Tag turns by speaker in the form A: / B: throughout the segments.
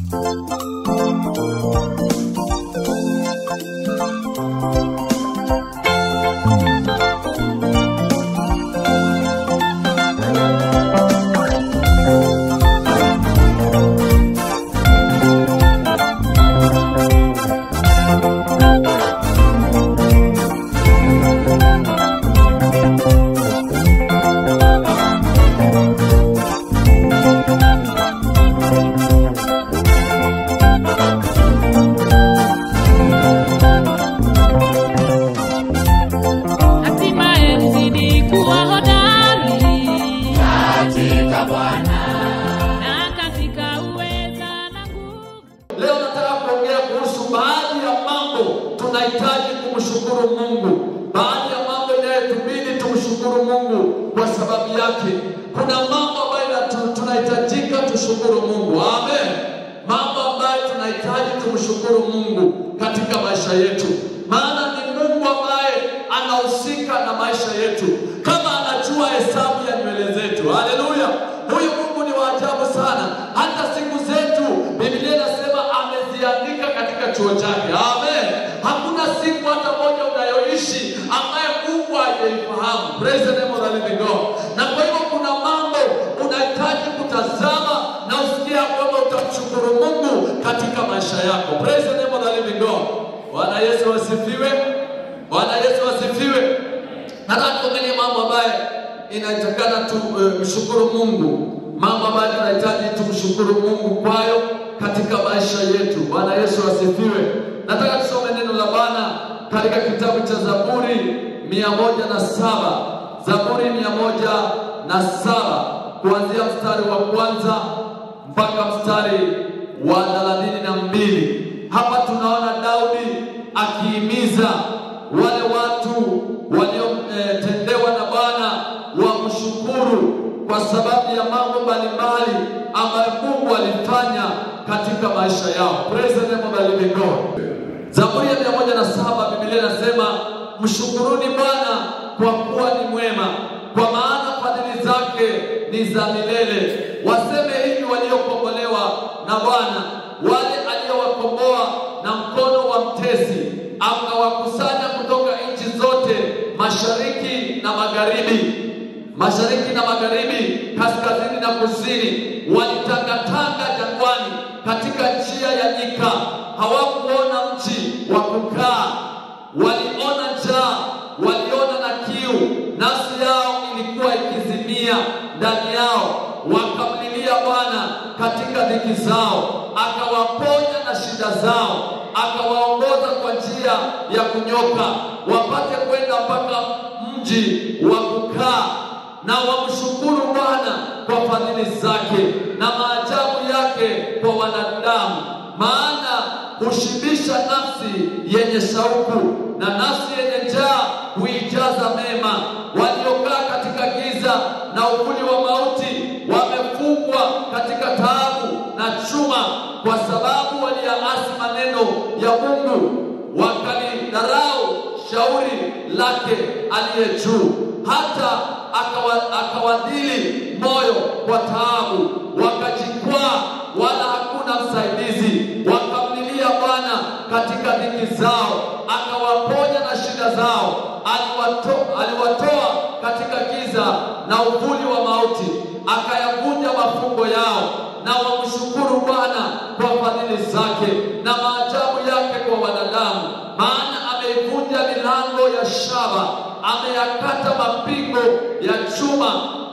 A: hatimaye nizidi kuwa hodari
B: katika Bwana.
A: na katika uweza na nguvu
C: Leo nataka kuongea kuhusu baadhi ya mambo tunahitaji kumshukuru Mungu, baadhi ya mambo inayotubidi tumshukuru Mungu kwa sababu yake. Kuna mambo ambayo inatu- tunahitajika tushukuru Mungu, amen. Mambo ambayo tunahitaji tumshukuru Mungu katika maisha yetu, maana ni Mungu ambaye anahusika na maisha yetu, kama anajua hesabu ya nywele zetu. Haleluya! Huyu Mungu ni wa ajabu sana, hata siku zetu Biblia inasema ameziandika katika chuo chake. Amen. Hakuna siku hata moja unayoishi ambaye Mungu hajaifahamu. Praise the name of the living God. Na kwa hivyo kuna mambo unahitaji kutazama na usikia kwamba utamshukuru Mungu katika maisha yako. Praise the name of the living God. Bwana Yesu asifiwe. Bwana Yesu asifiwe. Nataka tuangalie mambo ambayo inatakana tumshukuru Mungu, mambo ambayo tunahitaji tumshukuru Mungu kwayo katika maisha yetu. Bwana Yesu asifiwe. Nataka tusome neno la Bwana katika kitabu cha Zaburi mia moja na saba Zaburi mia moja na saba kuanzia mstari wa kwanza mpaka mstari wa thelathini na mbili. Hapa tunaona Daudi akihimiza wale watu waliotendewa na Bwana wamshukuru kwa sababu ya mambo mbalimbali ambayo Mungu alifanya katika maisha yao. Praise the name of the living God. Zaburi ya mia moja na saba Biblia inasema mshukuruni Bwana kwa kuwa ni mwema, kwa maana fadhili zake ni za milele. Waseme hivi waliokombolewa na Bwana, wale aliowakomboa na mkono wa mtesi, akawakusanya kutoka nchi zote, mashariki na magharibi mashariki na magharibi, kaskazini na kusini, walitangatanga jangwani katika njia ya nyika, hawakuona mji wa kukaa. Waliona njaa, waliona na kiu, nafsi yao ilikuwa ikizimia ndani yao. Wakamlilia Bwana katika dhiki zao, akawaponya na shida zao, akawaongoza kwa njia ya kunyoka, wapate kwenda mpaka mji wa kukaa na wamshukuru Bwana kwa fadhili zake na maajabu yake kwa wanadamu, maana hushibisha nafsi yenye shauku na nafsi yenye njaa huijaza mema. Waliokaa katika giza na uvuli wa mauti wamefungwa katika taabu na chuma, kwa sababu waliyaasi maneno ya Mungu wakalidharau shauri lake aliye juu, hata akawa- akawadhili moyo kwa taabu, wakajikwaa, wala hakuna msaidizi. Wakamlilia Bwana katika dhiki zao, akawaponya na shida zao. Aliwato, aliwatoa katika giza na uvuli wa mauti, akayavunja mafungo yao. Na wamshukuru Bwana kwa fadhili zake na maajabu yake kwa wanadamu, maana ameivunja milango ya shaba, ameyakata mapingo ya chuma.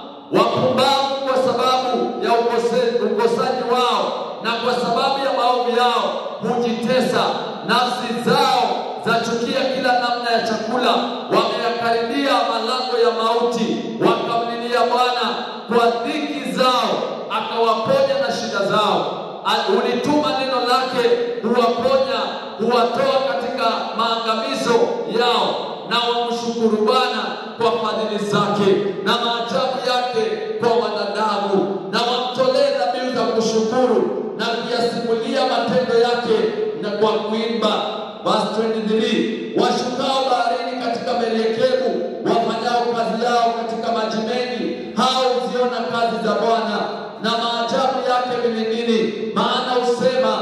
C: Wapumbavu kwa sababu ya ukose- ukosaji wao na kwa sababu ya maovu yao hujitesa, nafsi zao zachukia kila namna ya chakula, wameyakaribia malango ya mauti, wakamlilia Bwana kwa dhiki zao, akawaponya na shida zao. Al- Ulituma neno lake huwaponya, huwatoa katika maangamizo yao, na wamshukuru Bwana kwa fadhili zake na maajabu yake kwa wanadamu, na wamtolee dhabihu za kushukuru na kuyasimulia matendo yake na kwa kuimba. Verse 23, washukao baharini katika merikebu, wafanyao kazi yao katika maji mengi, hao huziona kazi za Bwana na maajabu yake vilindini. Maana husema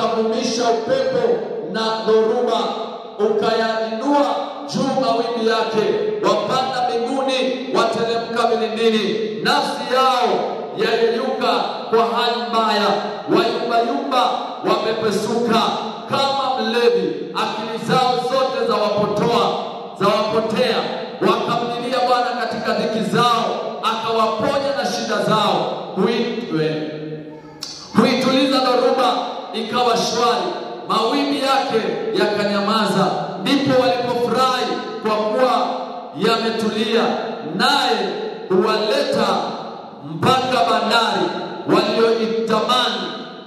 C: ukavumisha upepo na dhoruba, ukayainua juu mawimbi yake. Wapanda mbinguni, wateremka vilindini, nafsi yao yayeyuka kwa hali mbaya, wayumbayumba, wamepesuka kama mlevi, akili zao zote za wapotoa za wapotea. Wakamlilia Bwana katika dhiki zao, akawaponya na shida zao. Huitwe huituliza dhoruba ikawa shwari, mawimbi yake yakanyamaza. Ndipo walipofurahi kwa kuwa yametulia, naye huwaleta mpaka bandari walioitamani,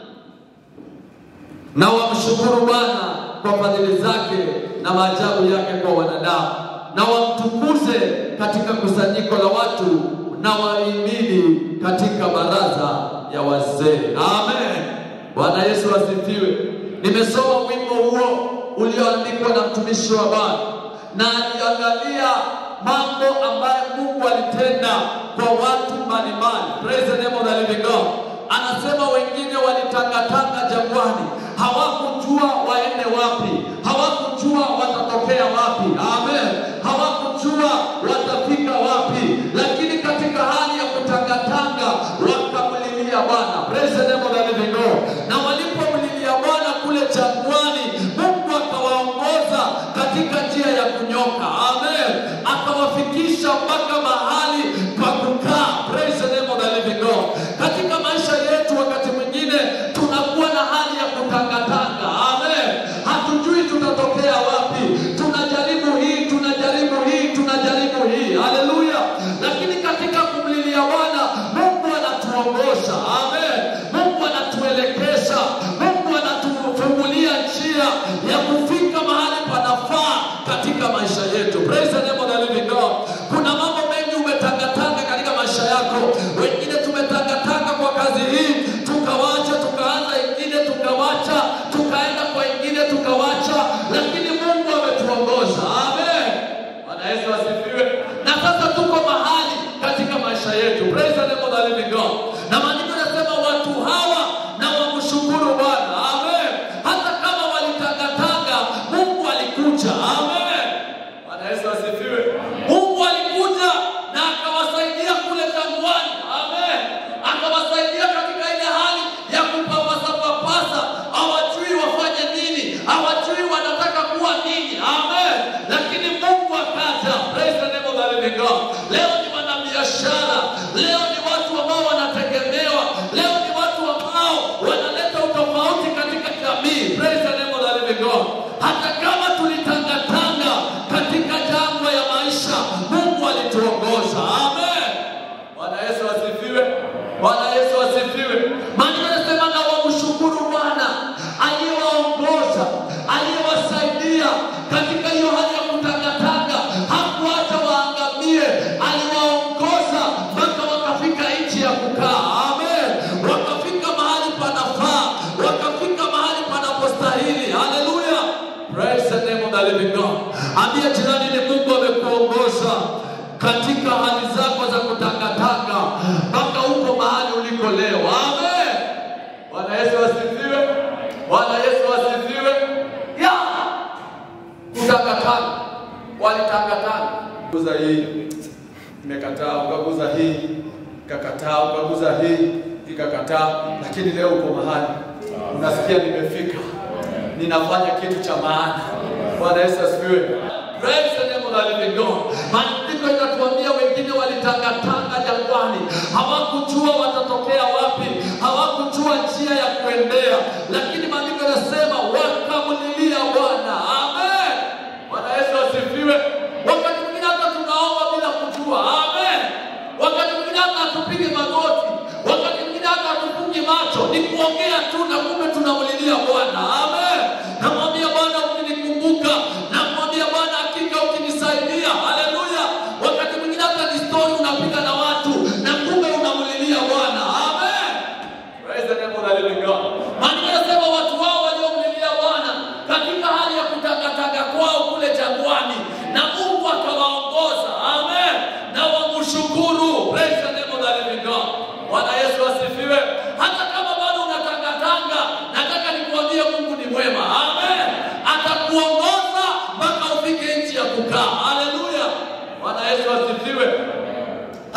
C: na wamshukuru Bwana kwa fadhili zake na maajabu yake kwa wanadamu, na wamtukuze katika kusanyiko la watu, na waimini katika baraza ya wazee. Amen. Bwana Yesu asifiwe. Nimesoma wimbo huo ulioandikwa na mtumishi wa Bwana na aliangalia mambo ambayo Mungu alitenda kwa watu mbalimbali. Praise the name of the living God. Anasema wengine walitangatanga jangwani, hawakujua waende wapi, hawakujua watatokea wapi. Amen. Hawakujua watafika wapi, lakini katika hali ya kutangatanga wakamlilia Bwana. Praise the name of the living God. Na walipomlilia Bwana kule jangwani, Mungu akawaongoza katika njia ya kunyoka. Amen. Akawafikisha mpaka mahali pa kukaa. Praise the name of the living God. Katika maisha yetu wakati mwingine tunakuwa na hali ya kutangatanga. Amen. Hatujui tutatokea wapi. Tunajaribu hii, tunajaribu hii, tunajaribu hii. Haleluya. Lakini katika kumlilia Bwana, Mungu anatuongoza. Amen. Mungu anatuelekeza. Mungu anatufungulia njia ya kufika mahali panafaa katika maisha yetu. Praise the name of the living God. Kuna mambo mengi umetangatanga katika maisha yako. Wengine tumetangatanga kwa kazi hii, tukawacha, tukaanza ingine, tukawacha, tukaenda kwa ingine, tukawacha, lakini Mungu ametuongoza. Amen. Bwana Yesu asifiwe. Na sasa tuko mahali katika maisha yetu. Praise the name of the living God. Na maandiko yanasema watu hawa na wamshukuru Bwana. Amen. Hata kama walitangatanga, Mungu alikuja. Amen. Bwana Yesu asifiwe. Mungu alikuja na akawasaidia kule jangwani. Amen. Akawasaidia katika ile hali ya kupapasa papasa, hawajui wafanye nini, hawajui wanataka kuwa nini. Amen. Lakini Mungu akaja. Praise the name of the living God. Leo ni wanabiashara, leo ni watu ambao wanategemewa, leo ni watu ambao wanaleta utofauti katika jamii. Praise the name of the living God. Hata kama tulitangatanga katika jangwa ya maisha, Mungu alituongoza. Amen. Bwana Yesu asifiwe. Bwana Yesu asifiwe. Maandiko yanasema na wamshukuru Bwana aliyewaongoza, aliyewasaidia katika hiyo hali ya kutangatanga. Hakuacha waangamie, aliwaongoza mpaka wakafika nchi ya kukaa. Amen. Wakafika mahali panafaa, wakafika mahali panapostahili. Haleluya. Praise the name of the living God. Ambia jirani ni Mungu amekuongoza katika hali zako za kutangatanga mpaka uko mahali uliko leo. Amen. Bwana Yesu asifiwe. Bwana Yesu asifiwe. Ya. Kutangatanga. Walitangatanga.
D: Guza hii imekataa, ukaguza hii ikakataa, ukaguza hii ikakataa, lakini leo uko mahali unasikia nimefika, ninafanya kitu cha maana. Bwana Yesu asifiwe.
C: Praise the name of the living God. Maandiko yanatuambia wengine walitangatanga jangwani, hawakujua watatokea wapi, hawakujua njia ya kuendea, lakini maandiko yanasema wakamlilia Bwana. Amen. Bwana Yesu asifiwe. Wakati mwingine hata tunaomba bila kujua. Amen. Wakati mwingine hata hatupigi magoti, wakati mwingine hata hatufungi macho, ni kuongea tu na kumbe tunamlilia Bwana. Amen. Namwambia Bwana ukinikumbuka, namwambia Bwana hakika ukinisaidia. Haleluya. Wakati mwingine hata ni story unapiga na watu na kumbe unamlilia Bwana. Amen. Praise the name of the living God. Maandiko yanasema watu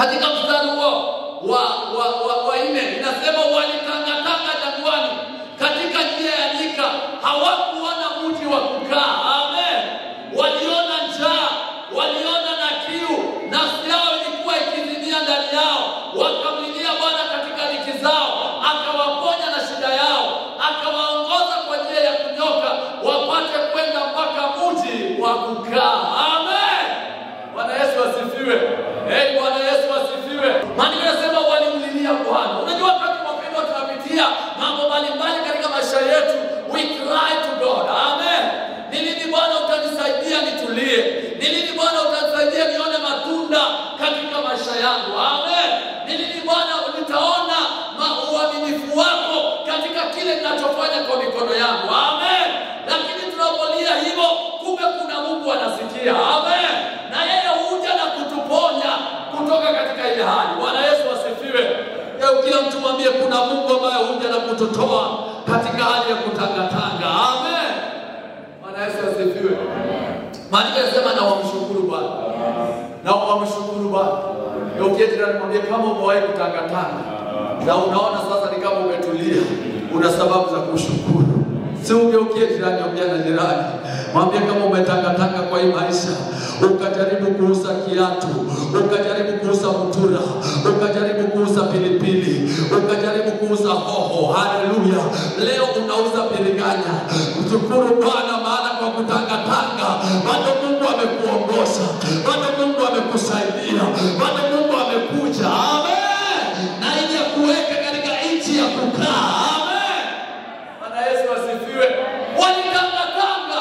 C: katika mstari huo wa wa, wa, wa nne inasema walitangatanga jangwani katika njia ya nyika, hawakuona mji wa kukaa. Amen. Waliona njaa, waliona na kiu, nafsi yao ilikuwa ikizimia ndani yao, wakamlilia Bwana katika dhiki zao, akawaponya na shida yao, akawaongoza kwa njia ya kunyoka, wapate kwenda mpaka mji wa kukaa. Amen. Bwana Yesu asifiwe. Hey, Bwana Yesu asifiwe. Maandiko yanasema walimlilia Bwana. Unajua wakati wapendwa tunapitia mambo mbalimbali katika maisha yetu, we cry to God. Amen. Ni lini Bwana utanisaidia nitulie? Ni lini Bwana utanisaidia nione matunda katika maisha yangu? Amen. Ni lini Bwana nitaona ma- uaminifu wako katika kile ninachofanya kwa mikono yangu? Amen. Lakini tunapolia hivyo, kumbe kuna Mungu anasikia. Amen. Na yeye huja na kutuponya kutoka katika ile hali. Bwana Yesu asifiwe. Leo kila mtu mwambie kuna Mungu ambaye huja na kututoa katika hali ya kutangatanga. Amen. Bwana Yesu asifiwe. Maandiko yanasema na wamshukuru Bwana. Na wamshukuru Bwana. Leo uketi na nimwambie kama umewahi kutangatanga na unaona sasa ni kama umetulia, una sababu za kushukuru. Si ugeukie jirani, ongea na jirani, mwambie kama umetangatanga kwa hii maisha, ukajaribu kuuza kiatu, ukajaribu kuuza mtura, ukajaribu kuuza pilipili, ukajaribu kuuza hoho. Haleluya! Leo unauza biringanya. Mshukuru Bwana, maana kwa kutangatanga bado Mungu amekuongoza, bado Mungu amekusaidia, bado Mungu amekuja. Amen. Na ili kuweka katika nchi ya kukaa. Amen. Bwana Yesu asifiwe. Walitangatanga,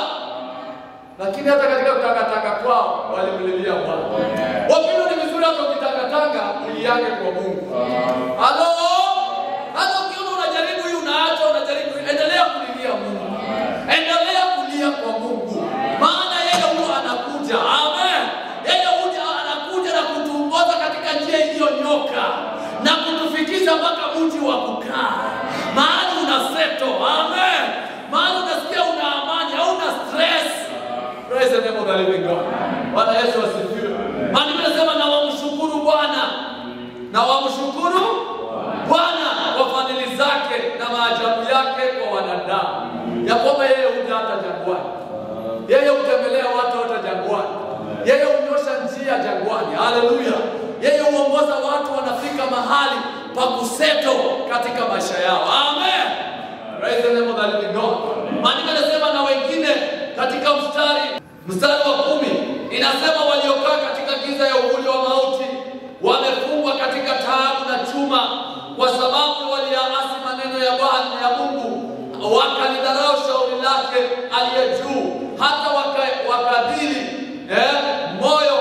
C: lakini hata katika kutangatanga kwao walimlilia Bwana. Wapendwa, ni vizuri hata ukitangatanga uliange kwa Mungu. Halo, hata ukiona unajaribu hii unaacha, unajaribu hii, endelea kulilia Mungu, endelea kulia kwa Mungu, maana yeye huwa anakuja. Amen. Yeye huja anakuja na kutuongoza katika njia iliyonyoka na kutufikisha mpaka mji wa kukaa, mahali una seto. Amen. Mahali unasikia una amani, hauna stress. Praise the name of the living God. Bwana Yesu asifiwe. Maandiko yanasema na wamshukuru Bwana na wamshukuru Bwana kwa fadhili zake na maajabu yake kwa wanadamu, ya kwamba yeye huja hata jangwani, yeye hutembelea watu hata jangwani, yeye hunyosha njia jangwani. Haleluya! Yeye huongoza watu wanafika mahali pa kuseto katika maisha yao. Amen. Praise the name of the living God. Maandiko yanasema na wengine katika mstari mstari wa kumi inasema waliokaa katika giza ya uvuli wa mauti wamefungwa katika taabu na chuma, kwa sababu waliyaasi maneno ya Bwana ya Mungu, wakalidharau shauri lake aliye juu, hata waka- wakadhili eh, moyo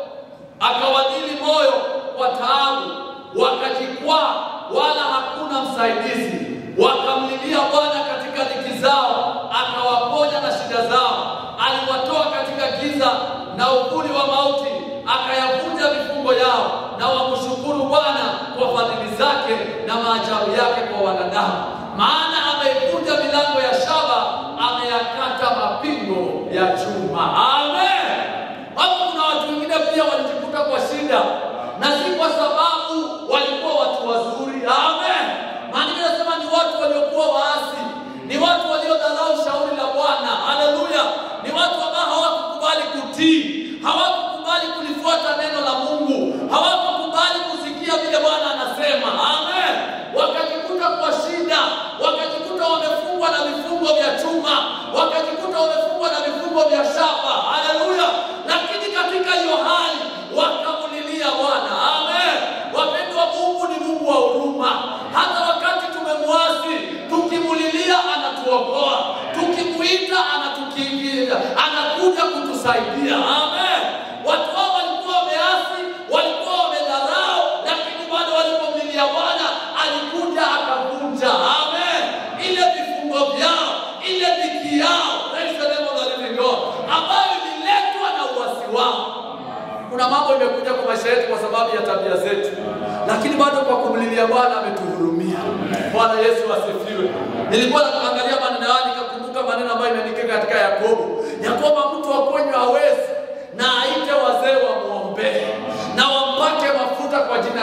C: akawadhili moyo kwa taabu, wakajikwaa, wala hakuna msaidizi. Wakamlilia Bwana katika dhiki zao, akawaponya na shida zao. Aliwatoa katika giza na uvuli wa mauti, akayavunja vifungo yao. Na wamshukuru Bwana kwa fadhili zake na maajabu yake kwa wanadamu, maana ameivunja milango ya shaba, ameyakata mapingo ya chuma. Amen. Hapo kuna watu wengine pia walijikuta kwa shida, na si kwa sababu walikuwa watu wazuri. Amen. Maandiko yanasema ni watu waliokuwa waasi, ni watu waliodharau shauri la Bwana. Haleluya! Ni watu ambao hawakukubali kutii, hawakukubali kulifuata neno la Mungu, hawakukubali kusikia vile Bwana anasema. Amen. Wakajikuta kwa shida, wakajikuta wamefungwa na vifungo vya chuma, wakajikuta wamefungwa na vifungo vya shaba. Haleluya! Lakini katika hiyo hali wakamulilia Bwana. Amen. Wapendwa, Mungu ni Mungu wa huruma. Hata wakati tumemwasi, tukimulilia anatuokoa, tukimuita anatukiingilia, anakuja kutusaidia. Amen. Watu hao walikuwa wameasi, walikuwa wamedharau, lakini bado walipomlilia Bwana alikuja akavunja. Amen. Ile vifungo vyao, ile dhiki yao, praise the name of the living God, ambayo ililetwa na uasi wao. Kuna mambo imekuja kwa maisha yetu kwa sababu ya tabia zetu, lakini bado kwa kumlilia Bwana ametuhurumia. Bwana Yesu asifiwe. Nilikuwa naangalia maneno haya nikakumbuka maneno ambayo imeandikwa katika Yakobo, ya kwamba mtu akonywa hawezi na aite wazee wamwombee na wampake mafuta kwa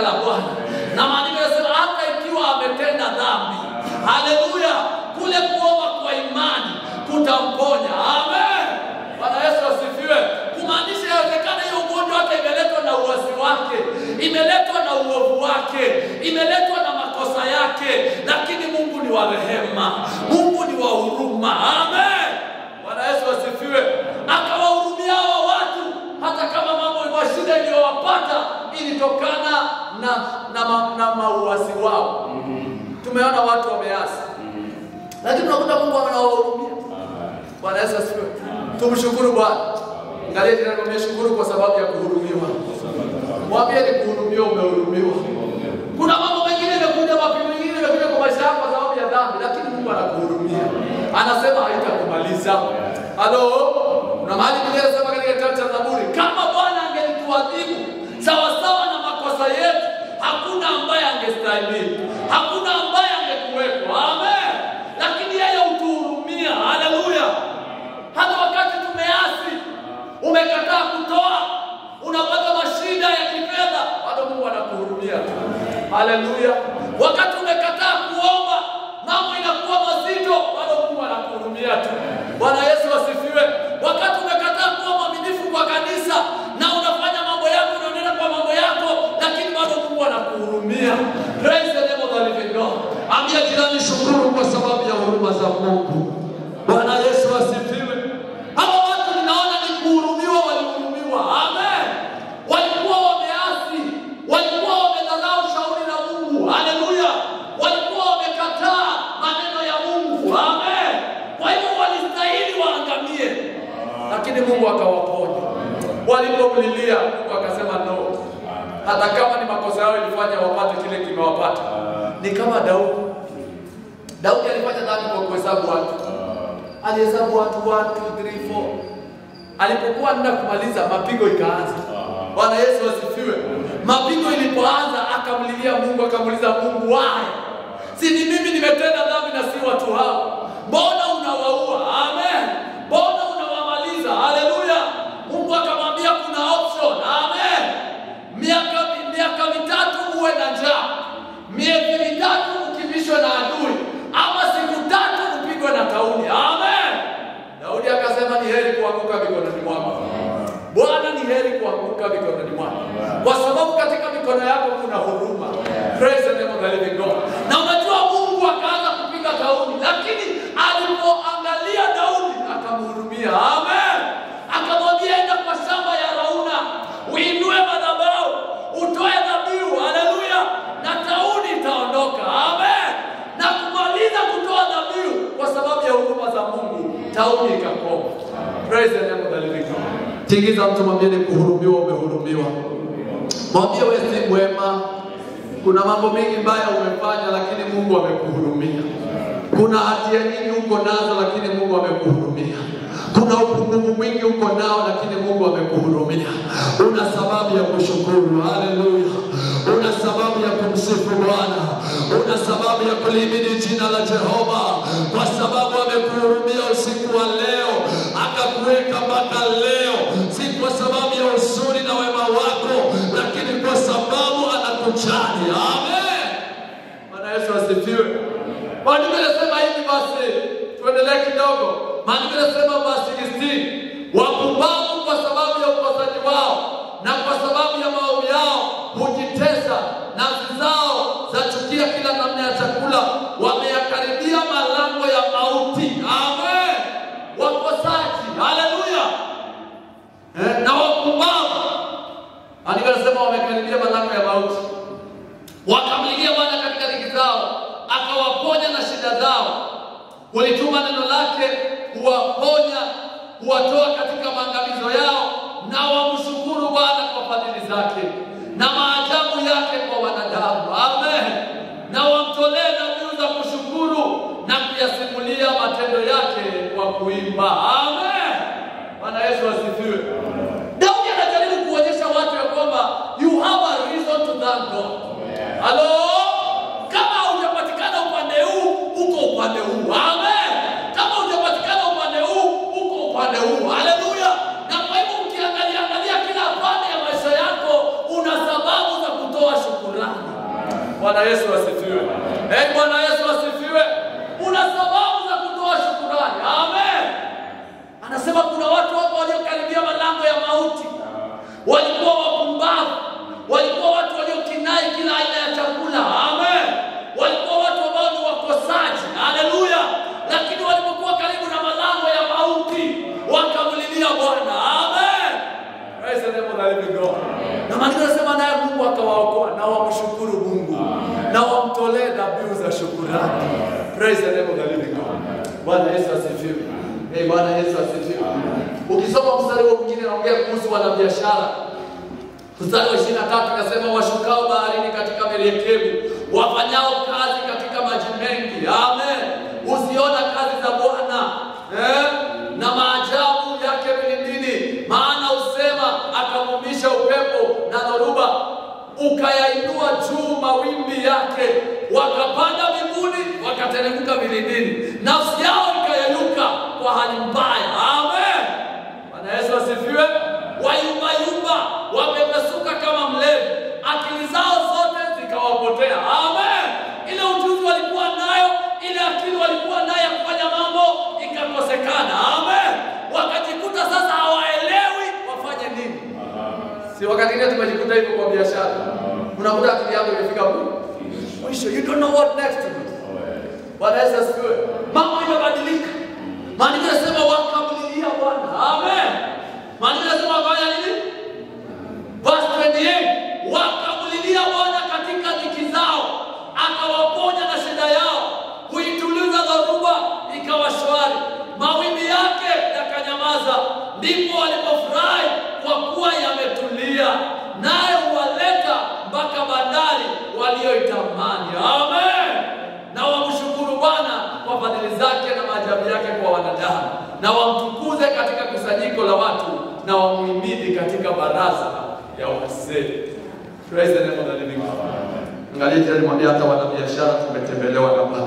C: la Bwana. Na maandiko yanasema hata ikiwa ametenda dhambi, haleluya, kule kuomba kwa imani kutamponya. Amen. Bwana Yesu asifiwe. Kumaanisha yawezekana hiyo ugonjwa hata imeletwa na uasi wake, imeletwa na uovu wake, imeletwa na makosa yake, lakini Mungu ni wa rehema, Mungu ni wa huruma. Amen. Bwana Yesu asifiwe. Akawahurumia hawa watu hata kama mambo ya shida iliyowapata ilitokana na na, ma, na mauasi wao. Tumeona watu wameasi, lakini unakuta Mungu anawahurumia. Bwana Yesu asifiwe. Tumshukuru Bwana. Angalia jirani mwambie shukuru kwa sababu ya kuhurumiwa. Mwambie ni kuhurumiwa, umehurumiwa. Kuna mambo mengine yamekuja, mapigo mengine yamekuja kwa maisha yako kwa sababu ya dhambi, lakini Mungu anakuhurumia. Anasema haitakumaliza. Halo? Kuna mahali Biblia inasema katika kitabu cha Zaburi, kama Bwana angelituadhibu sawa sawa na makosa yetu, hakuna ambaye angestahimili. Hakuna ambaye angekuwepo. Amen. Lakini yeye hutuhurumia. Haleluya. Hata wakati tumeasi, umekataa kutoa, unapata mashida ya kifedha, bado Mungu anakuhurumia tu. Haleluya. Wakati umekataa kuomba, mambo inakuwa mazito, bado Mungu anakuhurumia tu. Bwana Yesu asifiwe. Wakati umekataa kuwa mwaminifu kwa kanisa na unafanya mambo yako, unaendelea kwa mambo yako, lakini bado Mungu anakuhurumia. Praise the name of the living God. Ambia jirani, shukuru kwa sababu ya huruma za Mungu. Bwana Yesu asifiwe. Hawa watu ninaona ni kuhurumiwa, walihurumiwa. Amen. Walikuwa wameasi, walikuwa wamedharau shauri la Mungu. Haleluya. Walikuwa wamekataa maneno ya Mungu. Amen. Kwa hivyo walistahili waangamie, lakini Mungu akawaponya. Walipomlilia Mungu akasema no, hata kama ni makosa yao ilifanya wapate kile kimewapata. Ni kama Daudi. Daudi alifanya dhambi kwa kuhesabu watu alihesabu watu 1 2 3 4 alipokuwa anaenda kumaliza mapigo ikaanza bwana yesu asifiwe mapigo ilipoanza akamlilia mungu akamuuliza mungu why si ni mimi nimetenda dhambi na si watu hao mbona unawaua amen mbona unawamaliza haleluya mungu akamwambia kuna option amen miaka miaka mitatu uwe na njaa miezi mitatu ukivishwe na adui ama siku tatu upigwe na tauni amen daudi akasema ni heri kuanguka mikononi mwako bwana ni heri kuanguka mikononi mwako kwa sababu katika mikono yako kuna huruma praise the name of the living god na unajua mungu akaanza kupiga tauni lakini alipoangalia daudi akamhurumia amen akamwambia enda kwa shamba ya rauna uinue madhabahu utoe dhabihu haleluya na tauni itaondoka amen na kumaliza kutoa dhabihu kwa sababu ya huruma za mungu tauni ikakoma praise the name of the living god tingiza mtu mwambie ni kuhurumiwa umehurumiwa mwambie wewe si mwema kuna mambo mengi mbaya umefanya lakini mungu amekuhurumia kuna hatia nyingi uko nazo lakini mungu amekuhurumia kuna upungufu mwingi uko nao lakini mungu amekuhurumia una sababu ya kushukuru haleluya una sababu ya kumsifu bwana una sababu ya kulimidi jina la jehova kwa sababu amekuhurumia usiku wa leo akakuweka mpaka leo si kwa sababu ya uzuri na wema wako lakini kwa sababu anakujali amen bwana yesu asifiwe maandiko yanasema hivi basi tuendelee kidogo maandiko yanasema basi 16 wapumbavu kwa sababu ya ukosaji wao na kwa sababu ya maovu yao hujitesa nafsi zao zachukia kila namna ya chakula wameyakaribia malango ya mauti amen wakosaji haleluya eh, na wapumbavu andiko nasema wamekaribia malango ya mauti wakamlilia bwana katika dhiki zao akawaponya na shida zao ulituma neno lake kuwaponya kuwatoa katika maangamizo yao na wamshukuru bwana kwa fadhili zake na maajabu yake kwa wanadamu amen na wamtolee dhabihu za kushukuru na kuyasimulia matendo yake kwa kuimba amen bwana yesu asifiwe daudi anajaribu kuonyesha watu ya kwamba you have a reason to thank god halo kama hujapatikana upande huu uko upande huu amen kama hujapatikana upande huu uko upande huu haleluya na kwa hivyo ukiangalia angalia kila pande ya maisha yako una sababu za kutoa shukurani
D: Bwana Yesu asifiwe. Eh, Bwana Yesu asifiwe. Una sababu za kutoa shukurani. Amen. Anasema kuna watu hapo waliokaribia malango ya mauti, walikuwa wapumbavu, walikuwa watu waliokinai kila aina ya chakula. Amen. Walikuwa watu ambao ni wakosaji. Haleluya. Lakini walipokuwa karibu na malango ya mauti, wakamlilia Bwana. Amen. Praise the name of the living God. Na maandiko yanasema naye Mungu akawaokoa na wamshukuru Mungu na wamtolee dhabihu za shukurani. Praise the name of the living God. Bwana Yesu asifiwe. Hey, Bwana Yesu asifiwe. Ukisoma mstari huo mwingine naongea kuhusu wanabiashara. Mstari wa 23 nasema washukao baharini katika merikebu, wafanyao kazi katika maji mengi. Amen. Usiona kazi za Bwana eh? na maajabu yake vilindini, maana usema akavumisha upepo na dhoruba, ukayainua juu mawimbi yake, wakapanda mbinguni, wakateremka vilindini, nafsi yao ikayeyuka kwa hali mbaya. Amen. Bwana Yesu asifiwe. Wayumbayumba, wamepesuka kama mlevi, akili zao zote zikawapotea. Amen. Ile ujuzi walikuwa nayo, ile akili walikuwa nayo ya kufanya mambo ikakosekana. Amen. Wakajikuta sasa hawaelewi wafanye nini. Si wakati ile tumejikuta hivyo kwa biashara, unakuta akili yako imefika mwisho, you don't know what next to do. Bwana Yesu asifiwe. Mambo imebadilika. Maandiko yanasema wakamlilia Bwana. Amen. Maandiko yanasema wakafanya nini? Verse 28. Wakamlilia Bwana katika dhiki zao, akawaponya na shida yao, kuituliza dhoruba ikawa shwari, mawimbi yake yakanyamaza. Ndipo walipofurahi kwa kuwa yametulia, naye huwaleta mpaka bandari walioitamani. Amen na wamshukuru Bwana kwa fadhili zake na maajabu yake kwa wanadamu, na wamtukuze katika kusanyiko la watu, na wamuhimidi katika baraza ya wazee. Praise the name of the living God. Angalia jirani, mwambie hata wanabiashara tumetembelewa na Bwana.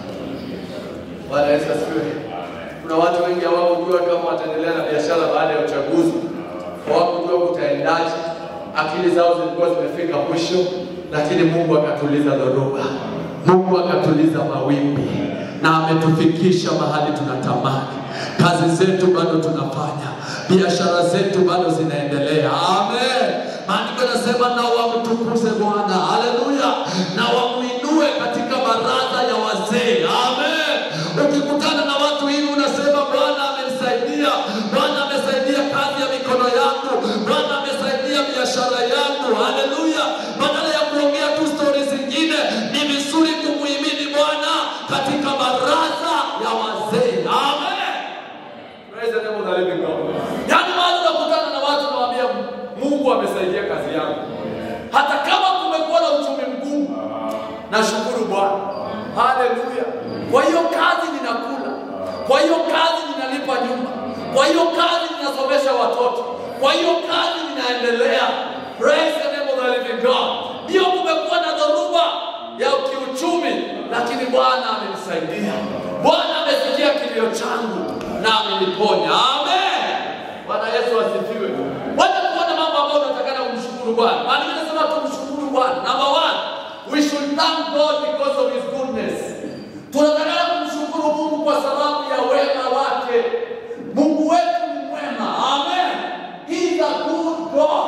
D: Bwana Yesu asifiwe. Kuna watu wengi hawakujua kama wataendelea na biashara baada ya uchaguzi, hawakujua kutaendaje, akili zao zilikuwa zimefika mwisho, lakini Mungu akatuliza dhoruba. Mungu akatuliza mawimbi na ametufikisha mahali tunatamani. Kazi zetu bado tunafanya, biashara zetu bado zinaendelea. Amen. Maandiko yanasema na wamtukuze Bwana, haleluya, na wamuinue katika baraza ya wazee. Amen. Ukikutana na watu hivi unasema Bwana amenisaidia, Bwana amesaidia kazi ya mikono yangu, Bwana amesaidia biashara yangu. Haleluya. Badala ya kuongea tu stori zingine, ni vizuri kumuhimidi Bwana katika baraza ya wazee. Amen. Praise the name of the living God. Yaani mahali unakutana na watu nawaambia Mungu amesaidia kazi yangu. Hata kama kumekuwa na uchumi mgumu, nashukuru Bwana. Haleluya. Kwa hiyo kazi ninakula. Kwa hiyo kazi ninalipa nyumba. Kwa hiyo kazi ninasomesha watoto. Kwa hiyo kazi ninaendelea. Praise the name of the living God. Ndio kumekuwa na dhoruba ya kiuchumi, lakini Bwana amenisaidia. Bwana amesikia kilio changu na ameniponya. Amen. Bwana Yesu asifiwe. Wacha kuona mambo ambayo unatakana kumshukuru Bwana. Maana inasema tumshukuru Bwana. Number one, we should thank God because of his goodness. Tunatakana kumshukuru Mungu kwa sababu ya wema wake. Mungu wetu ni mwema. Amen. He is a good God.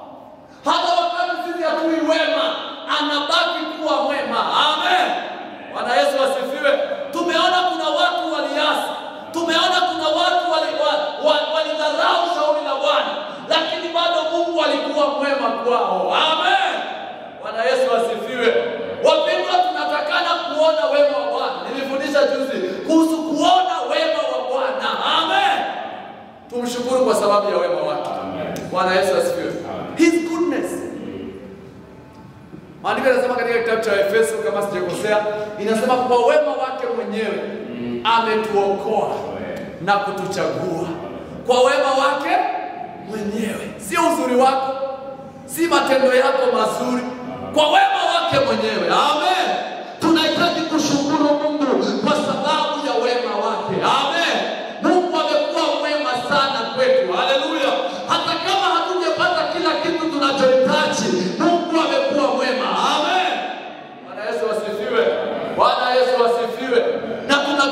D: Hata wakati sisi hatui wema, anabaki kuwa mwema. Amen. Bwana Yesu asifiwe. Tumeona kuna watu waliasi, tumeona kuna watu walidharau wali, wali walidharau shauri la Bwana, lakini bado Mungu alikuwa mwema kwao. Amen. Bwana Yesu asifiwe. Wapendwa, tunatakana kuona wema wa Bwana. Nilifundisha juzi kuhusu kuona wema wa Bwana. Amen. Tumshukuru kwa sababu ya wema wake. Bwana Yesu asifiwe. His goodness. Maandiko yanasema katika kitabu cha Efeso kama sijakosea, inasema kwa wema wake mwenyewe ametuokoa na kutuchagua kwa wema wake mwenyewe, sio uzuri wako, si matendo yako mazuri, kwa wema wake mwenyewe. Amen. Tunahitaji kushukuru Mungu kwa sababu ya wema wake. Amen. Mungu amekuwa mwema sana kwetu. Haleluya. Hata kama hatujapata kila kitu tunachohitaji, Mungu amekuwa mwema. Amen.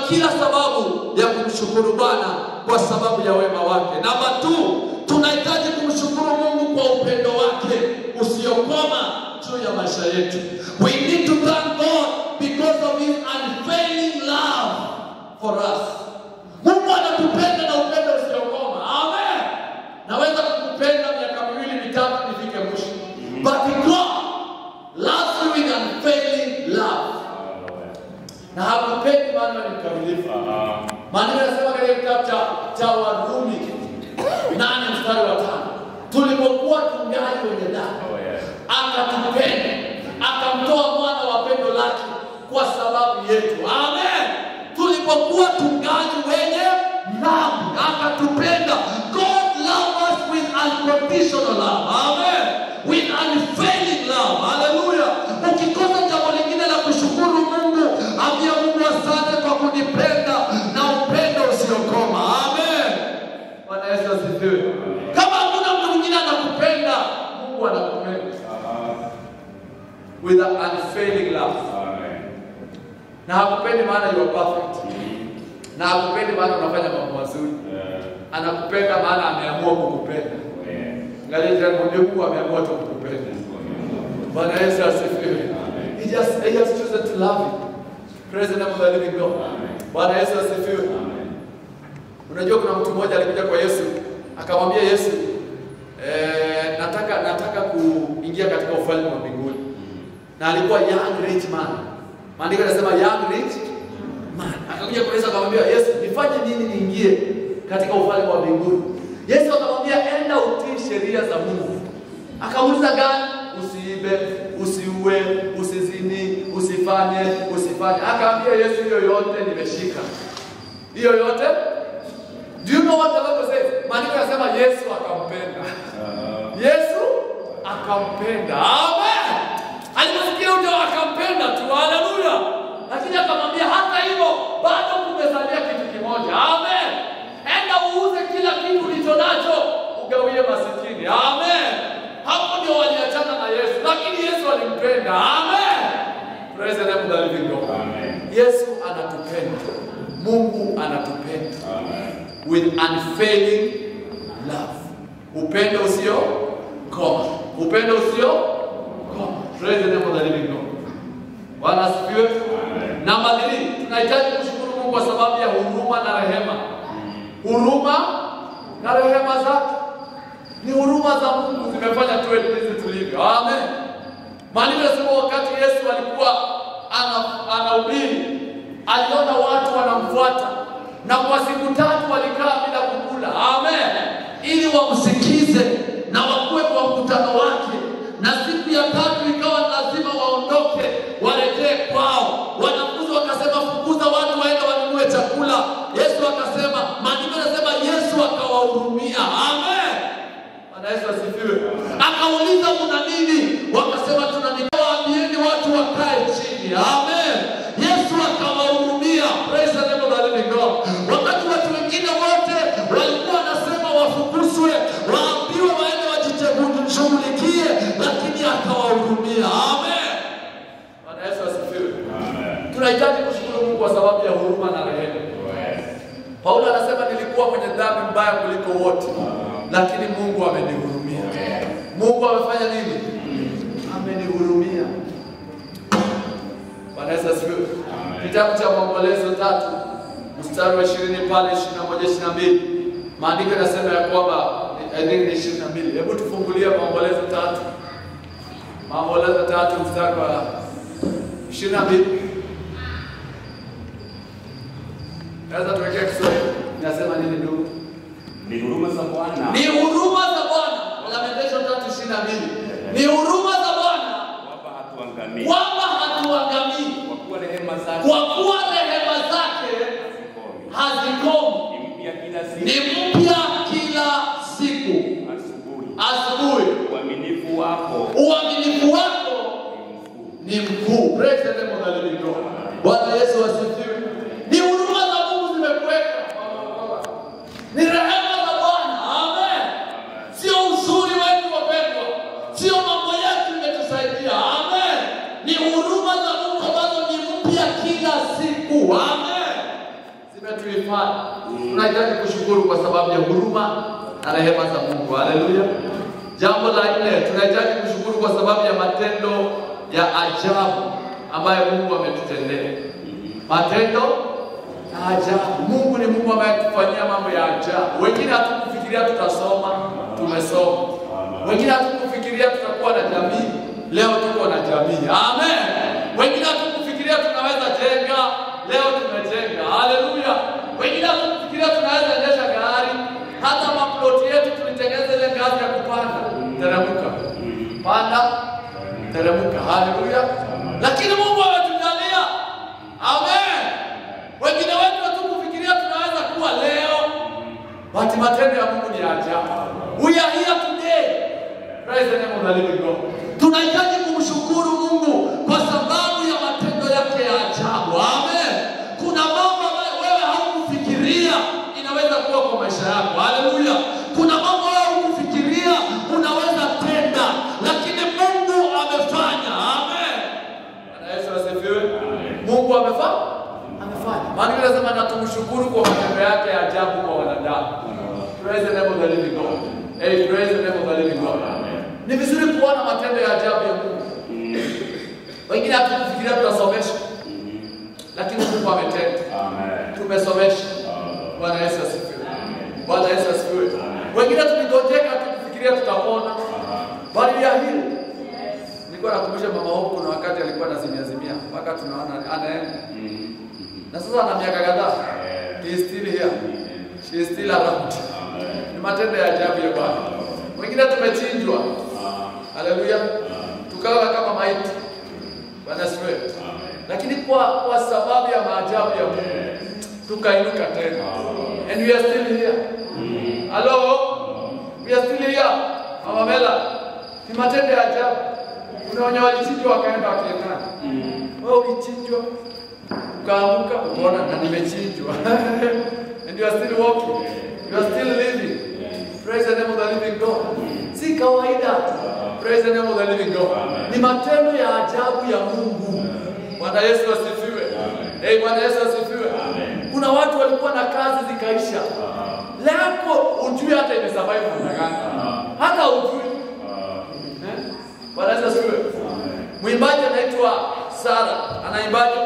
C: kila sababu ya kumshukuru Bwana kwa sababu ya wema wake. Namba tu, tunahitaji kumshukuru Mungu kwa upendo wake usiokoma juu ya maisha yetu. We need to thank God because of his unfailing love for us. Mungu anatupenda na upendo usiokoma. Amen. Naweza kukupenda miaka miwili mitatu nifike mwisho. But God loves you with unfailing love. Na hakupendi maana ni mkamilifu. Maandiko yanasema katika kitabu cha, cha Warumi nane mstari wa tano tulipokuwa tungali wenye dhambi akatupenda akamtoa mwana wa pendo lake kwa sababu yetu. Amen. Tulipokuwa tungali wenye dhambi akatupenda. God loved us with unconditional love. Amen. With unfailing love. Hallelujah. Ukikosa jambo lingine la kushukuru Mungu, ambia Mungu asante kwa kunipenda na upendo usiokoma. Amen. Bwana Yesu asifiwe. Kama hakuna mtu mwingine anakupenda, Mungu anakupenda with an unfailing love. Na hakupendi maana you are perfect. Na hakupendi maana unafanya mambo mazuri. Anakupenda maana ameamua kukupenda. Angalia jirani mwambie Mungu ameamua tu kukupenda. Bwana Yesu asifiwe. He just he has chosen to love you. Praise the name of the living God. Bwana Yesu asifiwe. Unajua kuna mtu mmoja alikuja kwa Yesu akamwambia Yesu eh, nataka nataka kuingia katika ufalme wa mbinguni. Na alikuwa young rich man. Maandiko yanasema young rich man. Akakuja kwa Yesu akamwambia Yesu, nifanye nini niingie katika ufalme wa mbinguni? Yesu akamwambia enda utii sheria za Mungu. Akauliza gani? Usiibe, usiue, usizini, usifanye, usifanye. Akaambia Yesu, hiyo yote nimeshika. Hiyo yote Do you know what the Bible says? Maandiko yanasema Yesu akampenda. Yesu akampenda. Amen. Aliposikia ujio akampenda tu. Haleluya. Lakini akamwambia hata hivyo bado kumesalia kitu kimoja. Amen. Enda uuze kila kitu ulicho nacho ugawie masikini. Amen. Hapo ndio waliachana na Yesu. Lakini Yesu alimpenda. Amen. Praise the name of the living God. Yesu anatupenda. Mungu anatupenda with unfailing love. Upendo usio koma. Upendo usio koma. Praise the name of the living God. Bwana asifiwe. Namba 3, tunahitaji kushukuru Mungu kwa sababu ya huruma na rehema. Huruma na rehema zake. Ni huruma za Mungu zimefanya tuwe jinsi tulivyo. Amen. Maandiko yanasema wakati Yesu alikuwa ana- anahubiri, aliona watu wanamfuata na kwa siku tatu walikaa bila kukula. Amen. Ili wamsikize na wakuwe kwa mkutano wake, na siku ya tatu ikawa lazima waondoke warejee kwao. Wanafunzi wakasema, fukuza watu waende wanunue chakula. Yesu akasema, maandiko yanasema Yesu akawahurumia. Amen. Bwana Yesu asifiwe. Akauliza mna nini? Wakasema tuna nini? Waambieni watu wakae chini. Amen. Yesu akawahurumia. Praise the name of the living God. Wakati watu wengine wote walikuwa wanasema wafukuzwe, waambiwe waende wajishughulikie, lakini akawahurumia. Amen. Bwana Yesu asifiwe. Tunahitaji kushukuru Mungu kwa sababu ya huruma na rehema. Paulo anasema nilikuwa mwenye dhambi mbaya kuliko wote, lakini Mungu amenihurumia. Mungu amefanya nini? Amenihurumia. Bwana Yesu asifiwe. Kitabu cha Maombolezo tatu mstari wa ishirini pale ishirini na moja ishirini na mbili maandiko yanasema ya kwamba I think ni ishirini na mbili. Hebu tufungulie Maombolezo tatu, Maombolezo tatu mstari wa ishirini na mbili. Naweza tuwekea Kiswahili inasema nini ndugu?
B: Ni huruma za Bwana
C: Ni huruma za Bwana. Lamentation tatu ishirini na mbili. Ni huruma za Bwana
B: wapa hatuangamii,
C: kwamba hatuangamii,
B: kwa kuwa rehema zake
C: kwa kuwa rehema zake
B: hazikomi.
C: hazikomi,
B: Ni mpya kila siku,
C: ni mpya kila siku.
B: asubuhi.
C: Asubuhi
B: Uaminifu wako
C: uaminifu wako
B: ni mkuu.
C: ni mkuu. Praise the name of the living God. Bwana Yesu asifiwe. Ni huruma za Mungu zimekuweka, ni rehema za Bwana. Amen. Sio uzuri wetu wapendwa, sio mambo yetu imetusaidia. Amen. Ni huruma za Mungu ambazo ni mpya kila siku. Amen. vilifanya. Tunahitaji kushukuru kwa sababu ya huruma na rehema za Mungu. Haleluya. Jambo la nne, tunahitaji kushukuru kwa sababu ya matendo ya ajabu ambayo Mungu ametutendea. Matendo ya ajabu. Mungu ni Mungu ambaye atufanyia mambo ya ajabu. Wengine hatukufikiria tutasoma, tumesoma. Wengine hatukufikiria tutakuwa na jamii, leo tuko na jamii. Amen. Wengine hatukufikiria tunaweza jenga, leo tumejenga. Haleluya. Wengine hatukufikiria tunaweza endesha gari, hata maploti yetu tulitengeneza ile ngazi ya kupanda, teremka, panda, teremka. Haleluya. Lakini Mungu ametujalia. Amen. Wengine wetu hatukufikiria tunaweza kuwa leo, but matendo ya Mungu ni ya ajabu. We are here today. Praise the name of the living God. Tunahitaji kumshukuru Mungu kwa sababu ya matendo yake ya ajabu. Amen. Kuna mambo ambayo wewe haukufikiria inaweza kuwa kwa maisha yako. Haleluya. Kuna mambo wewe haukufikiria unaweza tenda, lakini Mungu amefanya. Amen. Bwana Yesu asifiwe. Mungu amefanya? Amefanya. Maandiko yanasema na tumshukuru kwa matendo yake ya ajabu kwa wanadamu. Praise the name of the living God. Hey, praise the name of the living God. Ni vizuri kuona matendo ya ajabu ya Mungu. Wengine hatukufikiria tutasomesha, lakini Mungu ametenda. Tumesomesha. Bwana Yesu asifiwe. Bwana Yesu asifiwe. Wengine tuligojeka tukifikiria tutapona, bali ya hili nilikuwa nakumbusha mama wangu, kuna wakati alikuwa anazimia zimia mpaka tunaona anaenda, na sasa ana miaka kadhaa, he is still here, she is still around. Ni matendo ya ajabu ya Bwana. Wengine tumechinjwa, haleluya, tukawa kama maiti. Bwana asifiwe. Lakini kwa, kwa sababu ya maajabu ya Mungu tukainuka tena, and we are still here. Hello, we are still here. Mama Mela, ni matendo ya ajabu. Kuna wenye walichinjwa wakaenda wakiendana. Wewe ulichinjwa ukaamuka ukaona na nimechinjwa and you are still walking, you are still living. Praise the name of the living God. Si kawaida. Praise the name of the living God. Ni matendo ya ajabu ya Mungu. Bwana Yesu asifiwe. Hey, Bwana Yesu asifiwe. Kuna watu walikuwa na kazi zikaisha. Leo ujui hata imesurvive namna gani. Hata ujui. Eh? Bwana Yesu asifiwe. Mwimbaji anaitwa Sara, anaimbaje?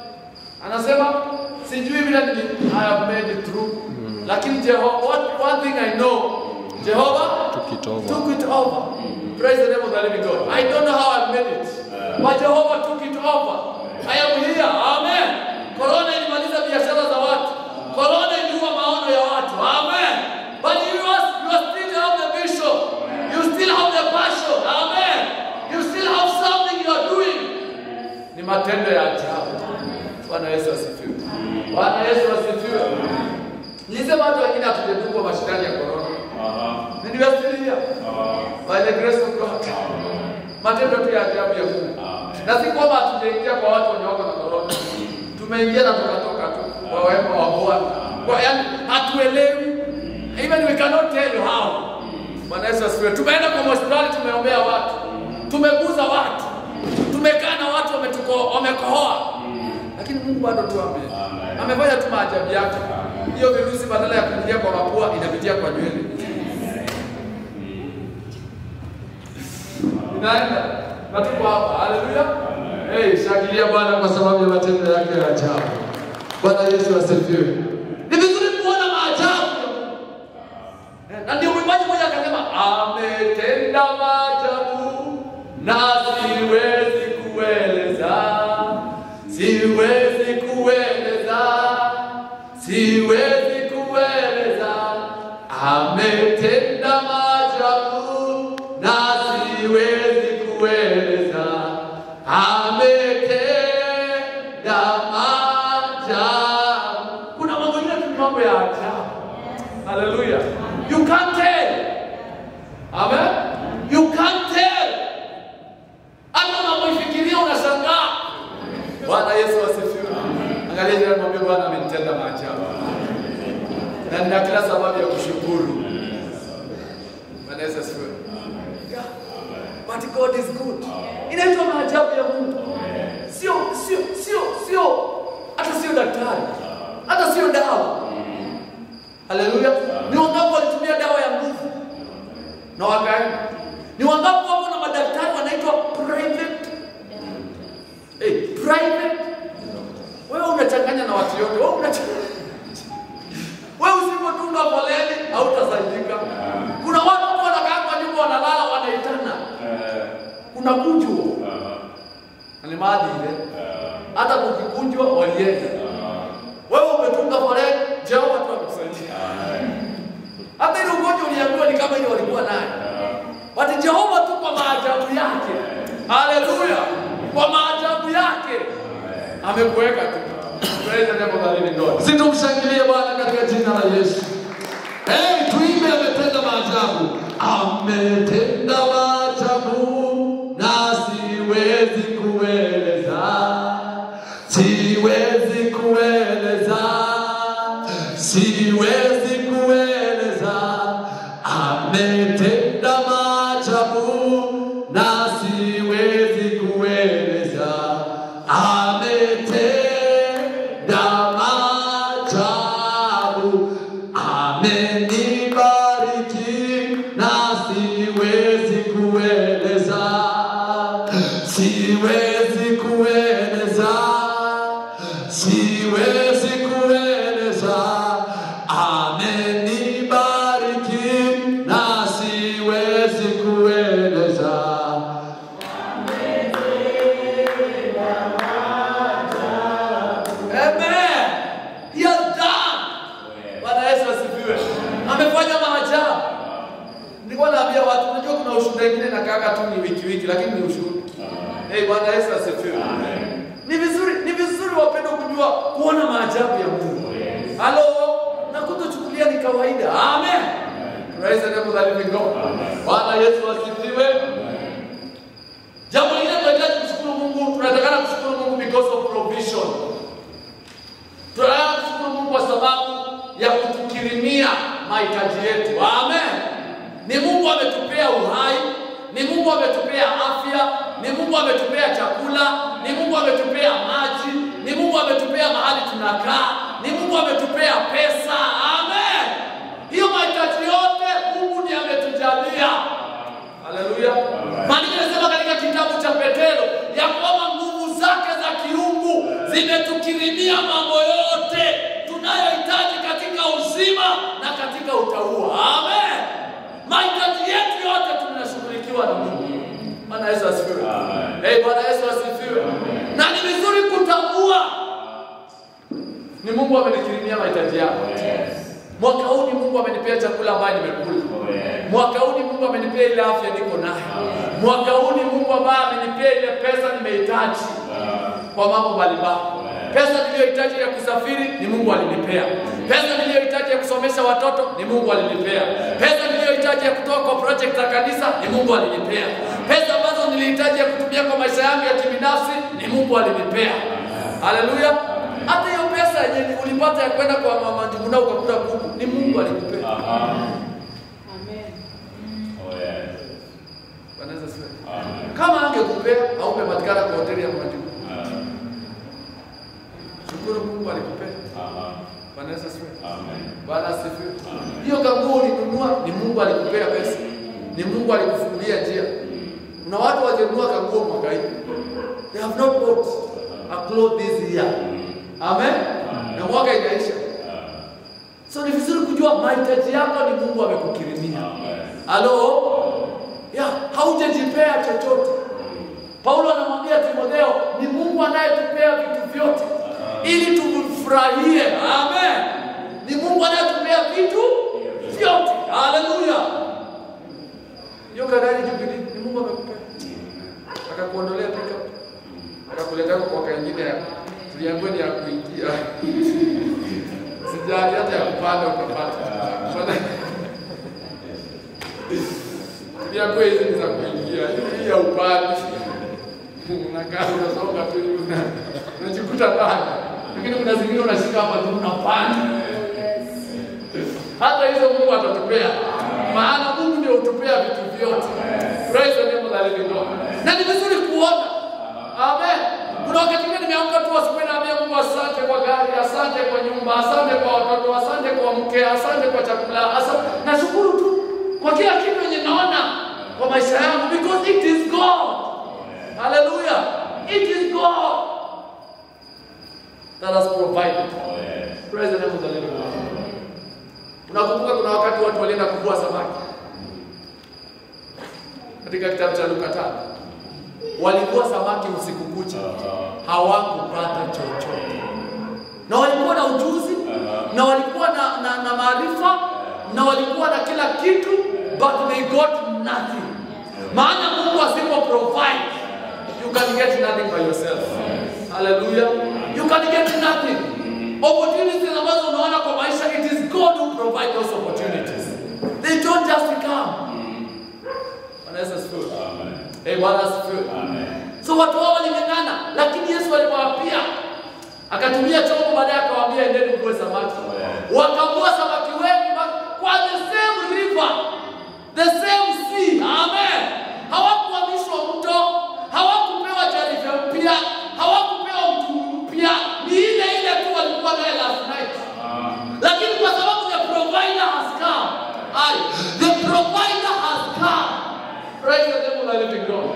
C: Anasema sijui vile nili I have made it through. Lakini Jehova, one, one thing I know, Jehovah
E: Took it over.
C: took it over. Praise the name of the living God. I don't know how I made it, but Jehovah took it over. I am here. Amen. Corona ilimaliza biashara za watu. Corona iliua maono ya watu. Amen. But you are, you are still have the vision. You still have the passion. Amen. You still have something you are doing. Ni matendo ya ajabu. Bwana Yesu asifiwe. Bwana Yesu asifiwe. Nilisema watu wengine hatujatungwa mashindani ya corona. And we are still here. By the grace of God. Matendo tu ya ajabu ya Mungu. Na si kwamba hatujaingia kwa watu wenye wako na corona. Tumeingia na tukatoka tu kwa wema wa Bwana. Kwa yani hatuelewi. Even we cannot tell you how. Bwana Yesu asifiwe. Tumeenda kwa hospitali tumeombea watu. Tumeguza watu. Tumekaa na watu wametuko wamekohoa. Lakini Mungu bado tu ame amefanya tu maajabu yake. Hiyo virusi badala ya kuingia kwa mapua inapitia kwa nywele. Inaenda na tuko hapa. Haleluya. Hey, shangilia Bwana kwa sababu ya matendo yake ya ajabu. Bwana Yesu asifiwe. Ni vizuri kuona maajabu. Eh, Na ndio mwimbaji mmoja akasema ametenda maajabu na siwezi kueleza. Siwezi kueleza. Siwezi kueleza. Ametenda maajabu na siwezi kueleza. Ametenda maajabu. Kuna mambo mengine tu ni mambo ya ajabu. Hallelujah. You can't tell. Amen. You can't tell. Hata unapoifikiria unashangaa. Bwana Yesu asifiwe. Angalia jirani mwambie Bwana amenitenda maajabu. Na nina kila sababu ya kushukuru. Bwana Yesu asifiwe. Yeah. But God is good. Inaitwa maajabu ya Mungu. Sio sio sio sio hata sio daktari. Hata sio dawa.
D: unakujwa na ni maadili ile. Hata kukikujwa walienda. Wewe umetunga foleni, Jehova tu amekusaidia. Hata ile ugonjwa uliambiwa ni kama ile walikuwa nayo. But Jehova tu kwa maajabu yake. Haleluya. Kwa maajabu yake. Amekuweka tu. Praise the name of the living God.
C: Situmshangilie Bwana katika jina la Yesu. Hey, tuimbe ametenda maajabu. Ametenda maajabu na siwezi kueleza. Siwezi kueleza. Siwezi kueleza. Ametenda maajabu na siwezi kueleza. Ametenda maajabu. Amenibariki na siwezi kueleza. Siwezi kueleza. Siwezi kueleza. Amenibariki na siwezi kueleza.
D: Amen. He has done. Bwana Yesu asifiwe. Amefanya maajabu. Nilikuwa naambia watu, unajua kuna ushuhuda wengine na kaka tu ni wiki wiki, lakini ni ushuhuda. Hey, Bwana Yesu asifiwe. Ni vizuri, ni vizuri wapendwa kujua kuona maajabu ya Mungu. Halo, na kutochukulia ni kawaida. Amen. Praise the name of the living God.
C: Bwana Yesu asifiwe.
D: Jambo lingine tunahitaji kushukuru Mungu, tunatakana kushukuru Mungu because of provision. Tunataka kushukuru Mungu kwa sababu ya kutukirimia mahitaji yetu. Amen. Ni Mungu ametupea uhai, ni Mungu ametupea afya, ni Mungu ametupea chakula, ni Mungu ametupea maji, ni Mungu ametupea mahali tunakaa, ni Mungu ametupea pesa. Amen. Hiyo mahitaji yote Mungu ndiye ametujalia. Haleluya. Maandiko yanasema katika kitabu cha Petero ya kwamba nguvu zake za kiungu zimetukirimia mambo yote tunayohitaji katika uzima na katika utauwa. Amen. Mahitaji yetu yote tunashughulikiwa na Mungu. Bwana Yesu asifiwe. Hey, Bwana Yesu asifiwe. Na ni vizuri kutambua ni Mungu amenikirimia mahitaji yako. Mwaka huu ni Mungu amenipea chakula ambaye nimekula. Mwaka huu ni Mungu amenipea ile afya niko nayo. Mwaka huu ni Mungu ambaye amenipea ile pesa nimehitaji kwa mambo mbalimbali. Pesa niliyohitaji ya kusafiri ni Mungu alinipea. Pesa niliyohitaji ya kusomesha watoto ni Mungu alinipea. Pesa niliyohitaji ya kutoa kwa project za kanisa ni Mungu alinipea. Pesa ambazo nilihitaji ya kutumia kwa maisha yangu ya kibinafsi ni Mungu alinipea. Haleluya. Hata hiyo pesa yenye ulipata ya kwenda kwa mama Njuguna ukakuta kuku ni Mungu alikupea. Bwana Yesu asifiwe. Kama angekupea haupepatikana kwa hoteli ya mama Njuguna. Shukuru Mungu alikupea. Bwana Yesu asifiwe. Bwana asifiwe. Hiyo kanguo ulinunua ni Mungu alikupea pesa. Ni Mungu alikufungulia njia. Kuna watu wajenunua kanguo mwaka hii. They have not bought a cloth this year. Amen. Na mwaka inaisha. So ni vizuri kujua mahitaji yako ni Mungu amekukirimia. Halo? Ya, haujajipea chochote. Paulo anamwambia Timotheo, ni Mungu anayetupea vitu vyote ili tumfurahie. Amen. Ni Mungu anayetupea vitu vyote. Haleluya. Hiyo gari Jubilee ni Mungu amekupea. Akakuondolea pickup. Akakuletea kwa mwaka ingine ya tuliambiwa ni ya kuingia. Sijali hata ya kupanda ukapata. Maana- Tuliambiwa hizi ni za kuingia. Hii ya upande. Unakaa unasonga tu hivi una- unajikuta ndani. Lakini kuna zingine unashika hapa tu unapanda. Hata hizo Mungu atatupea. Maana Mungu ndio hutupea vitu vyote. Praise the name of the living God. Na ni vizuri kuona. Amen. Kuna wakati mwingine nimeamka tu asubuhi naambia Mungu asante kwa gari, asante kwa nyumba, asante kwa watoto, asante kwa mke, asante kwa chakula, asante. Nashukuru tu kwa kila kitu yenye naona kwa maisha yangu because it is God. Hallelujah. It is God that has provided. Praise the name of the living God. Unakumbuka kuna wakati watu walienda kuvua samaki katika kitabu cha Luka tano. walikuwa samaki usiku kucha, hawakupata chochote, na walikuwa na ujuzi na walikuwa na, na, na maarifa na walikuwa na kila kitu, but they got nothing. Maana Mungu asipo provide, you can get nothing by yourself. Hallelujah. You can get nothing. Opportunities ambazo unaona kwa maisha, it is God who provide those opportunities. They don't just come. Bwana Yesu asifiwe. Eh, Bwana asifiwe. So watu hao waling'ang'ana, lakini Yesu alipowaapia akatumia chombo, baadaye akawaambia endeni mvue samaki. Wakavua samaki wengi ba- kwa the same river, the same sea. Amen. Hawakuhamishwa mto, hawakupewa jarife mpya, hawakupewa mtu mpya, ni ile ile tu walikuwa naye last night. Lakini kwa sababu the provider has come, ai, the provider has come. Praise the name of the living God.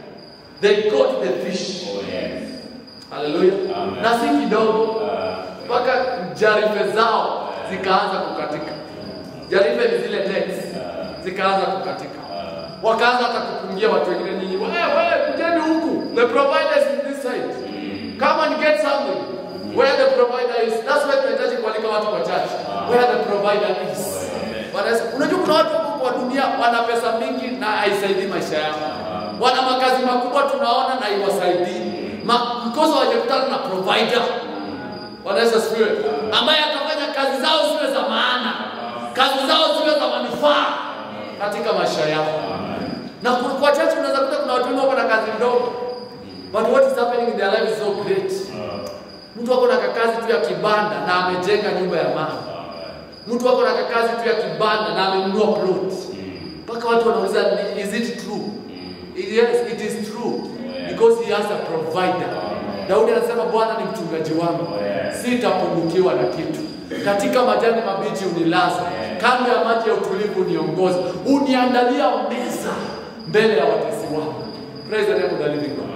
D: They got the fish. Haleluya.
B: Amen.
D: Na si kidogo mpaka jarife zao zikaanza kukatika. Jarife ni zile nets zikaanza kukatika. Wakaanza hata kupungia watu wengine, nyinyi wewe wewe, kujeni huku, the provider is in this side, come and get something where the provider is. That's why tunahitaji kualika watu kwa church where the provider is. Bwana Yesu, unajua kuna watu huko kwa dunia wana pesa mingi na haisaidii maisha yao, wana makazi makubwa tunaona na iwasaidii Ma, because hawajakutana na provider. Bwana Yesu asifiwe, ambaye atafanya kazi zao ziwe za maana, kazi zao ziwe za manufaa katika maisha yao. Na kwa kwa church unaweza kuta kuna watu wengi wako na kazi ndogo, but what is happening in their life is so great. Mtu ako na kakazi tu ya kibanda na amejenga nyumba ya mama. Mtu ako na kakazi tu ya kibanda na amenunua plot. Mpaka watu wanauliza "Ni- is it true? Yes, it is true because he has a provider. Daudi anasema Bwana ni mchungaji wangu, sitapungukiwa na kitu. Katika majani mabichi unilaza, kando ya maji ya utulivu uniongoza, uniandalia meza mbele ya watesi wangu. Praise the name of the living God.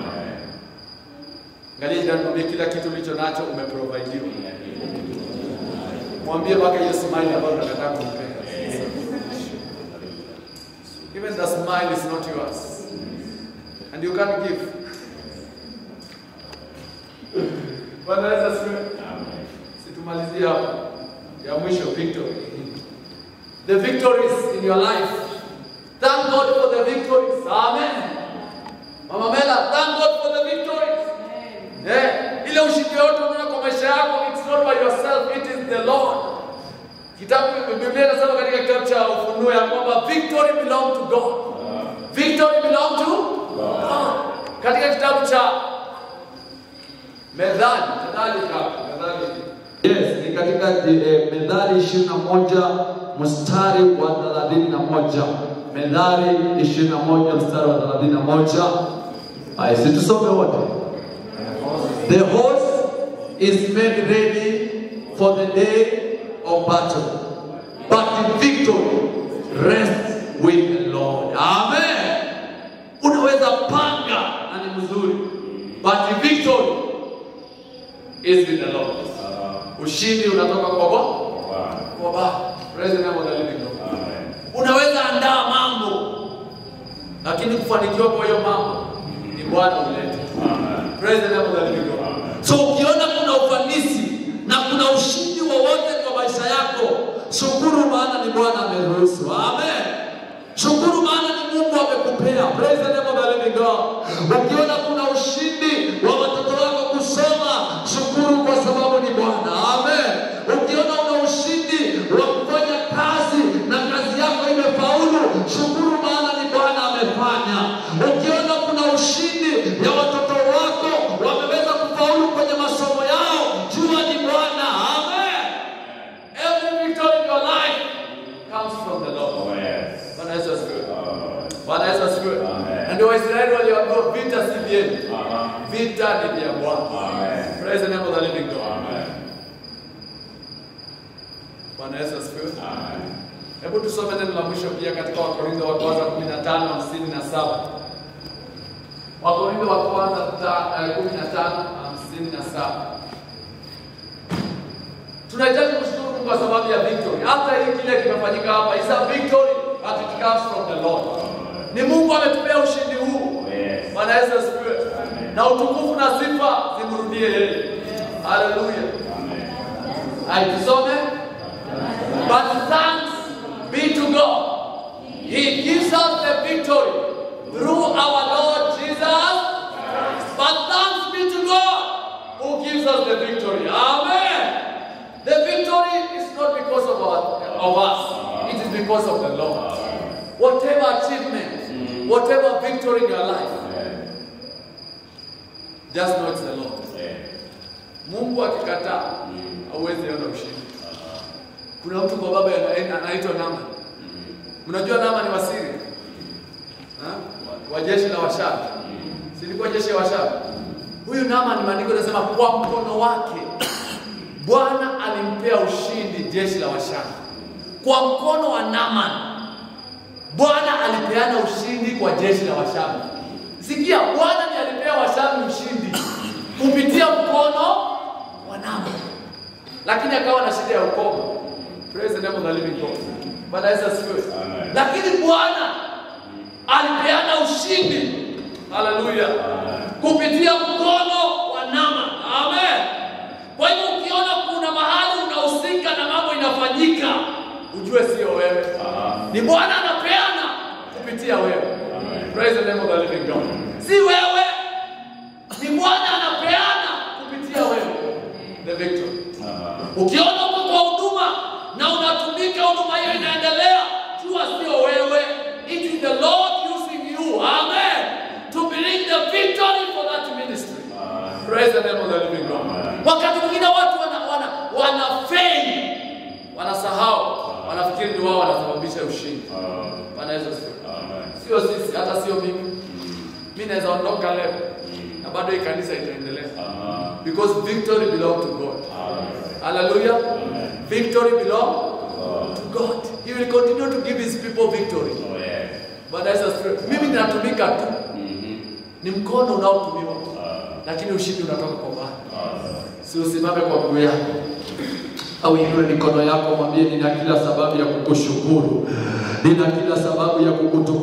D: Angalia jirani, mwambie kila kitu ulicho nacho umeprovidiwa. Mwambie mpaka hiyo smile ambayo unakataa kumpea. Even the smile is not yours. And you can't give. Bwana Yesu asifiwe. Situmalizie hapo. Ya mwisho victory. The victories in your life. Thank God for the victories. Amen. Mama Mela, thank God for the victories. Eh, ile ushindi yote unaona kwa maisha yako, it's not by yourself, it is the Lord. Kitabu Biblia inasema katika kitabu cha Ufunuo ya kwamba victory belong to God. Victory belong to God. Katika kitabu cha Methali, Methali kapi? Methali.
C: Yes, ni katika eh, Methali 21 mstari wa 31. Methali 21 mstari wa 31. Haya, si tusome wote. The horse is made ready for the day of battle, but the victory rests with the Lord. Amen. Unaweza panga na ni mzuri, but the victory is with the Lord. Ushindi unatoka kwa Bwana. Kwa Baba. Praise the name of the living God. Unaweza andaa mambo, lakini kufanikiwa kwa hiyo mambo ni Bwana ulete. Praise the name of the living God. So ukiona kuna ufanisi na kuna ushindi wowote kwa maisha yako, shukuru, maana ni Bwana ameruhusu. Amen. Shukuru, maana ni Mungu amekupea. Praise the name of the living God. Ukiona kuna ushindi wa watoto wako kusoma, shukuru kwa sababu ni Bwana. Amen. Ukiona una ushindi wa kufanya kazi na kazi yako imefaulu, shukuru, maana ni Bwana amefanya. Ukiona kuna ushindi ya watoto wako wameweza kufaulu kwenye masomo yao, jua ni Bwana. Amen.
D: Every victory in your life comes from the Lord. Bwana Yesu asifiwe. Bwana Yesu asifiwe. Na ndio Waisraeli waliambiwa vita si vyenu, vita ni vya Bwana. Praise the name of the living God. Bwana Yesu asifiwe. Hebu tusome neno la mwisho pia katika Wakorintho wa kwanza 15 57. Wakorintho wa kwanza ta- eh, 15 57. Tunahitaji kushukuru Mungu kwa sababu ya victory. Hata hii kile kimefanyika hapa is a victory but it comes from the Lord. Ni Mungu ametupea ushindi huu. Bwana Yesu asifiwe. Na utukufu na sifa zimrudie yeye. Haleluya. Aitusome. But thanks be to God. He gives us the victory through our Lord Jesus. But thanks be to God who gives us the victory. Amen. The victory is not because of, our, of us, it is because of the Lord. Whatever achievement, whatever victory in your life, just know it's the Lord. Mungu akikataa hauwezi ona ushindi. Kuna mtu kwa baba ana- anaitwa Nama. Mnajua Nama ni wasiri Ha? wa jeshi la Washabi, silikuwa jeshi la Washabi. Huyu Nama ni maandiko yanasema kwa mkono wake Bwana alimpea ushindi jeshi la Washabi. Kwa mkono wa Naaman Bwana alipeana ushindi kwa jeshi la Washabi. Sikia, Bwana ndiye alipea Washabi ushindi kupitia mkono wa Naaman, lakini akawa na shida ya ukoma. Praise the name of the living God. Bwana Yesu asifiwe.
B: Amen.
D: Lakini Bwana alipeana ushindi, haleluya, kupitia mkono wa Naaman. Amen. Kwa hivyo ukiona kuna mahali unahusika na mambo inafanyika, ujue sio wewe, ni Bwana anapeana kupitia wewe. Praise the name of the living God. Si wewe, ni Bwana anapeana kupitia wewe the victory. Ukiona uko kwa huduma na unatumika, huduma hiyo inaendelea, jua sio wewe, it is the Lord using you. Amen. To bring the victory for that ministry. Praise the name of the living God. Wakati mwingine watu wana wana wanafeli, wanasahau, wanafikiri ndio wao wanasababisha ushindi. Bwana Yesu asifiwe. Sio sisi, hata sio mimi. Mimi naweza ondoka leo na bado hii kanisa itaendelea. Because victory belong to God. Hallelujah. Victory belong to God. He will continue to give his people victory. Bwana Yesu asifiwe. Mimi ninatumika tu. Ni mkono unaotumiwa. Lakini ushindi unatoka kwa Bwana. Si usimame kwa miguu yako. Au inue mikono yako mwambie nina kila sababu ya kukushukuru. Nina kila sababu ya kukutukuza.